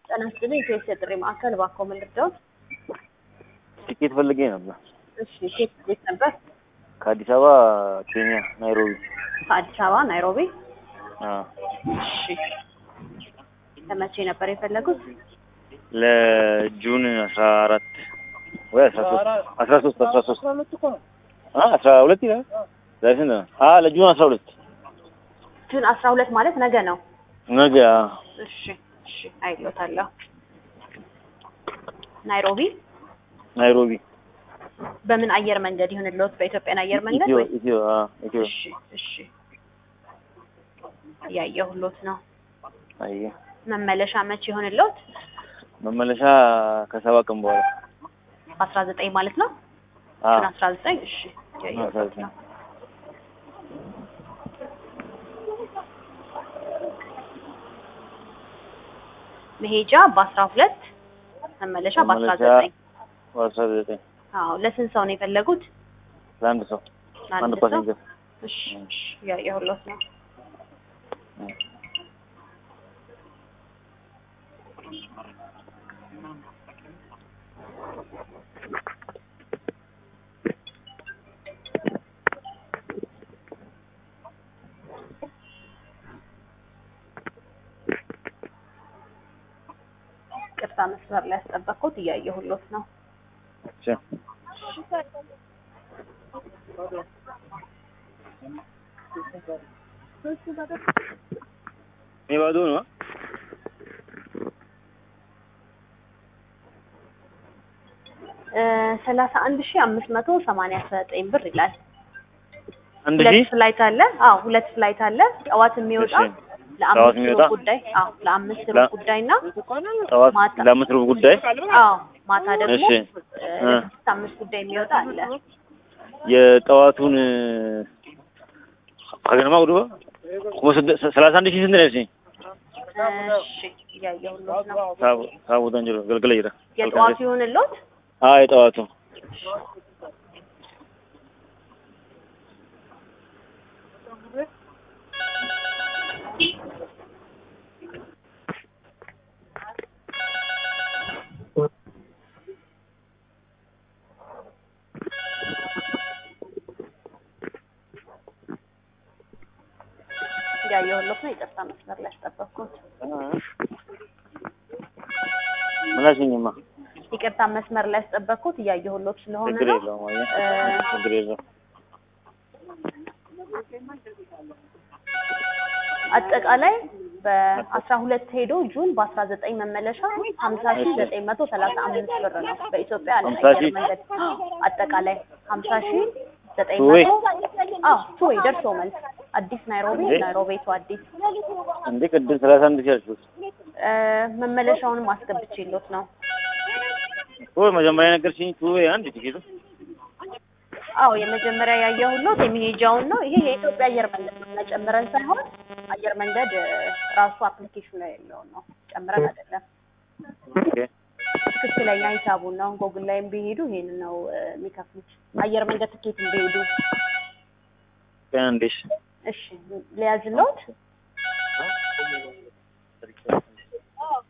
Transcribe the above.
ጤና ይስጥልኝ። ከየት የጥሪ ማዕከል እባክዎ ምን ልርዳዎት? ቲኬት ፈልጌ ነበር እሺ ኬት ቤት ነበር? ከአዲስ አበባ ኬንያ ናይሮቢ። ከአዲስ አበባ ናይሮቢ። አዎ እሺ ለመቼ ነበር የፈለጉት? ለጁን አስራ አራት ወይ አስራ ሶስት አስራ ሶስት አስራ ሶስት አ አስራ ሁለት ይላል ዛሬ ስንት ነው? አ ለጁን አስራ ሁለት ጁን አስራ ሁለት ማለት ነገ ነው። ነገ አዎ። እሺ እሺ አይሎታለሁ። ናይሮቢ ናይሮቢ በምን አየር መንገድ ይሁንልዎት? በኢትዮጵያን አየር መንገድ ኢትዮ ወይ? ኢትዮ አ ኢትዮ እሺ እሺ እያየሁሎት ነው። አየ መመለሻ መቼ ይሁንልዎት? መመለሻ ከሰባት ቀን በኋላ በአስራ ዘጠኝ ማለት ነው። አ ጁን አስራ ዘጠኝ እሺ እያየሁሎት ነው። መሄጃ በአስራ ሁለት መመለሻ በአስራ መመለሻ ዘጠኝ በአስራ ዘጠኝ አዎ ለስንት ሰው ነው የፈለጉት? ለአንድ ሰው አንድ ለአንድ ሰው ፓሴንጀር እሺ እሺ እያየሁሎት ነው። ቅርታ መስመር ላይ ያስጠበቅኩት እያየሁሎት ነው። እሺ ይሄ ባዶ ነው አ? ሰላሳ አንድ ሺህ አምስት መቶ ሰማንያ ዘጠኝ ብር ይላል። አንድ ሁለት ሺህ ፍላይት አለ። አዎ ሁለት ፍላይት አለ። ጠዋት የሚወጣ እሺ። ጠዋት ለአምስት የሚወጣ? ሩብ ጉዳይ አዎ ለአምስት ሩብ ለ- ጉዳይ እና ጠዋት ማታ ለአምስት ሩብ ጉዳይ አዎ ማታ ደግሞ እሺ። እ፣ እ። ለስድስት አምስት ጉዳይ የሚወጣ አለ። የጠዋቱን ከገነማ ወደ ሰላሳ አንድ ሺህ ስንት ነው ያልሽኝ? እሺ እያየሁሎት ነው። ሳቡ ሳቡ ደንጀሮ ገልገለ ይራ የጠዋቱ ይሁንልዎት? አ የጠዋቱ እያየሁሎት ነው። ይቅርታ መስመር ላይ ያስጠበቅኩት። ምን አልሽኝማ? ይቅርታ መስመር ላይ ያስጠበቅኩት እያየሁሎት ስለሆነ ችግር ነው። የለውም አየህ እ፣ ችግር የለውም አጠቃላይ በአስራ ሁለት ሄዶ ጁን በአስራ ዘጠኝ መመለሻ ሀምሳ ሺ ዘጠኝ መቶ ሰላሳ አምስት ብር ነው በኢትዮጵያ ዓለም ሀምሳ አየር ሺህ? መንገድ አጠቃላይ ሀምሳ ሺ ዘጠኝ ቱዌይ? መቶ አዎ ቱዌይ ደርሶ መልስ አዲስ ናይሮቢ እንዴ? ናይሮቢ ቱ አዲስ እንዴ ቅድም ሰላሳ አንድ ሺህ አልሽኝ እ፣ መመለሻውንም አስገብቼሎት ነው ወይ መጀመሪያ ነገርሽኝ ቱ ወይ አንድ ቲኬቱ አዎ የመጀመሪያ ያየሁሎት የሚሄጃውን ነው ይሄ የኢትዮጵያ አየር መንገድ ነው ጨምረን ሳይሆን አየር መንገድ እ፣ ራሱ አፕሊኬሽኑ ላይ ያለውን ነው ጨምረን አይደለም ኦኬ ትክክለኛ ሂሳቡን ነው። ጎግል ላይም ቢሄዱ ይሄን ነው እ፣ የሚከፍሉት። አየር መንገድ ትኬትም ቢሄዱ ቀን እንዴሽ እሺ ሊያዝሎት